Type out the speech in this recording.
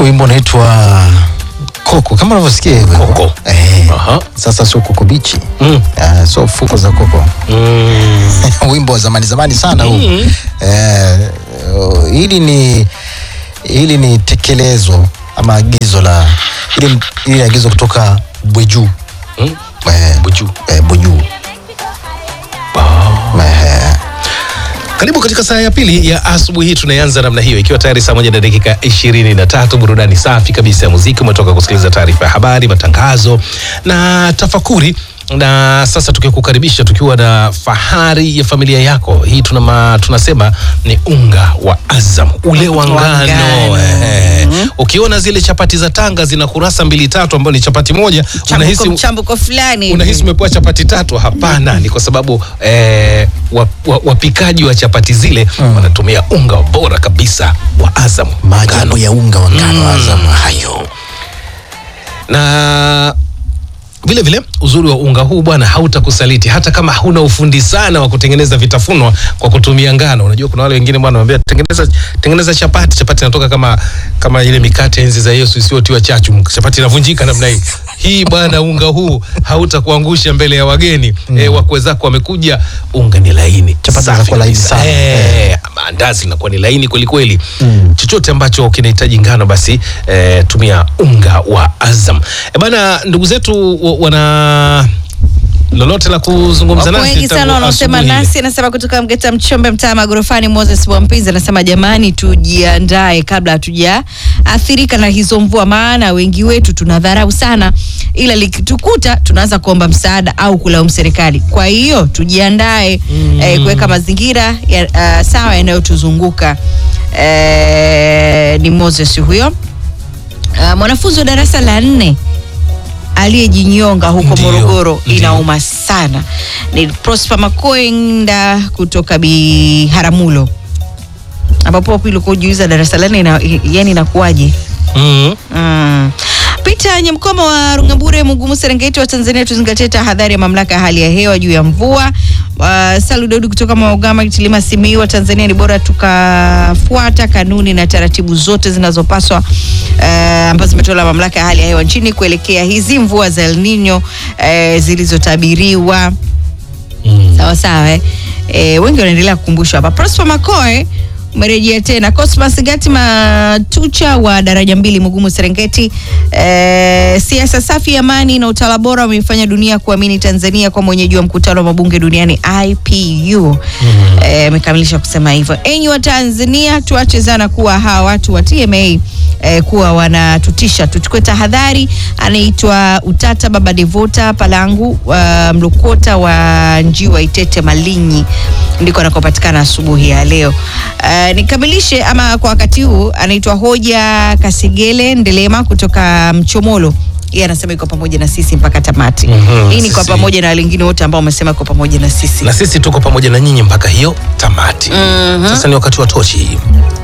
wimbo unaitwa Koko kama unavyosikia hivyo. Koko. Eh. Aha. Sasa sio koko bichi. Mm. Ah, so fuko za koko. Mm. wimbo wa zamani zamani sana huu. Eh, uh, hili ni hili ni tekelezo ama agizo la hili hili ni agizo kutoka Bweju. Mm. Eh, Buju. eh, Bweju. Eh, Karibu katika saa ya pili ya asubuhi hii, tunaianza namna hiyo, ikiwa tayari saa moja na dakika ishirini na tatu. Burudani safi kabisa ya muziki. Umetoka kusikiliza taarifa ya habari, matangazo na tafakuri, na sasa tukikukaribisha tukiwa na fahari ya familia yako. Hii tuna ma, tunasema ni unga wa Azam, ule wa Wa ngano. ngano. Eh, ukiona zile chapati za Tanga zina kurasa mbili tatu, ambayo ni chapati moja, Chambuko, unahisi mchambuko fulani unahisi umepewa chapati tatu. Hapana, ni kwa sababu eh, wa- wa- wapikaji wa chapati zile wanatumia unga bora kabisa wa Azam maajabu ngano. ya unga wa ngano Azam hayo. na vile vile uzuri wa unga huu bwana hautakusaliti hata kama huna ufundi sana wa kutengeneza vitafunwa kwa kutumia ngano. Unajua kuna wale wengine bwana wanambia tengeneza tengeneza chapati, chapati inatoka kama kama ile mikate enzi za Yesu isiyotiwa chachu, chapati inavunjika namna hii. Hii bwana, unga huu hautakuangusha mbele ya wageni mm. E, wakwe zako wamekuja, unga ni laini, Chapati safi zinakuwa laini kabisa. sana. Eh, maandazi linakuwa ni laini kweli kweli. Chochote ambacho kinahitaji ngano basi eh, tumia unga wa Azam. E bana, ndugu zetu wa- wana lolote la kuzungumza Wapo nasi wengi tangu sana wanaosema asubuhi ile? nasi. Anasema kutoka Mgeta Mchombe, mtaa Magorofani. Moses Wampizi anasema jamani, tujiandae kabla hatujaathirika na hizo mvua, maana wengi wetu tunadharau sana, ila likitukuta tunaanza kuomba msaada au kulaumu serikali. Kwa hiyo tujiandae eh, kuweka mazingira ya, ah, sawa yanayotuzunguka. Eh, ni Moses huyo. Ah, mwanafunzi wa darasa la nne aliyejinyonga huko Ndio, Morogoro ndio. inauma sana. Ni Prosper Makoenda kutoka Biharamulo, ambapo pili kujiuliza darasa la nne ina- yani inakuwaje? Mm. Mm. Peter Nyamkoma wa Rungambure, Mugumu, Serengeti wa Tanzania, tuzingatie tahadhari ya mamlaka ya hali ya hewa juu ya mvua. Uh, Salu Daudi kutoka Maugama, Kitilima, Simiyu wa Tanzania, ni bora tukafuata kanuni na taratibu zote zinazopaswa uh, ambazo zimetolewa na mamlaka ya hali ya hewa nchini kuelekea hizi mvua za El Nino uh, zilizotabiriwa Mm. sawa sawa eh. E, wengi wanaendelea kukumbushwa hapa. Prosper Makoe umerejea tena. Cosmas Gati Matucha wa daraja mbili Mugumu Serengeti. E, siasa safi, amani na utawala bora wameifanya dunia kuamini Tanzania kwa mwenyeji wa mkutano wa mabunge duniani IPU. Eh, Amekamilisha kusema hivyo. Enyi wa Tanzania, tuache zana kuwa hawa watu wa TMA eh, kuwa wanatutisha, tuchukue tahadhari. Anaitwa Utata Baba Devota Palangu wa Mlokota wa Njiwa Itete Malinyi, ndiko anakopatikana asubuhi ya leo. Uh, nikamilishe ama kwa wakati huu, anaitwa Hoja Kasigele Ndelema kutoka Mchomolo yeye anasema iko pamoja na sisi mpaka tamati. Mhm, Hii ni kwa sisi. pamoja na wengine wote ambao wamesema iko pamoja na sisi. Na sisi tuko pamoja na nyinyi mpaka hiyo tamati. Mhm. Sasa ni wakati wa tochi.